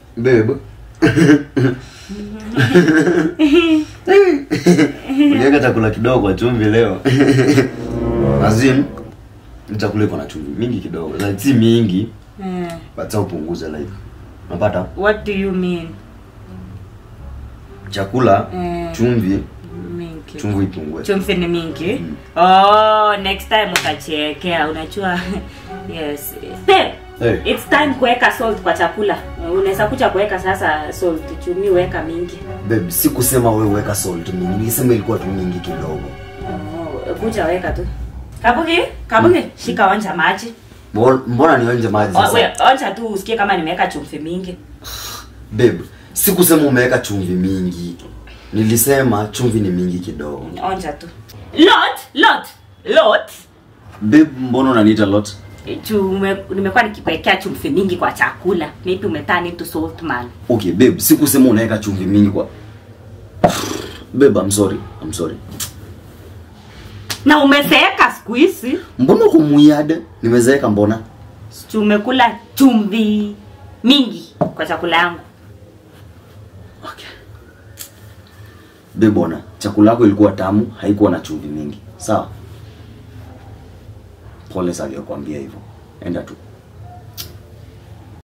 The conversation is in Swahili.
Babe. Uliweka chakula kidogo kwa chumvi leo. Azim chakula iko na chumvi mingi kidogo. Like si mingi, Eh, but sasa upunguze like. Unapata? what do you mean Chakula Eh. chumvi, mingi chumvi ipungue. chumvi ni mingi oh next time utachiekea unajua yes Babe, Hey. it's time kuweka salt kwa chakula unaweza kuja kuweka sasa salt chumi weka mingi Babe, sikusema wewe weka salt mingi. Nilisema ilikuwa tu mingi kidogo. oh, kuja weka tu kabugi kabugi shika onja maji Mbona- Mbona nionje maji O- sasa? we, onja tu usikie kama nimeweka chumvi mingi Babe, sikusema umeweka chumvi mingi. Nilisema chumvi ni mingi kidogo. onja tu lot lot lot Babe, mbona unaniita lot? Chume, nimekuwa nikikuwekea chumvi mingi kwa chakula maybe umeturn into salt man Okay, babe, sikusema unaweka chumvi mingi kwa Babe, I'm sorry. I'm sorry. na umezeeka siku hizi Mbona uko muyade? Nimezeeka mbona? tumekula chumvi mingi kwa chakula yangu Okay. Babe, bona, chakula yako ilikuwa tamu, haikuwa na chumvi mingi. Sawa? Pole sana kuambia hivyo. Enda tu.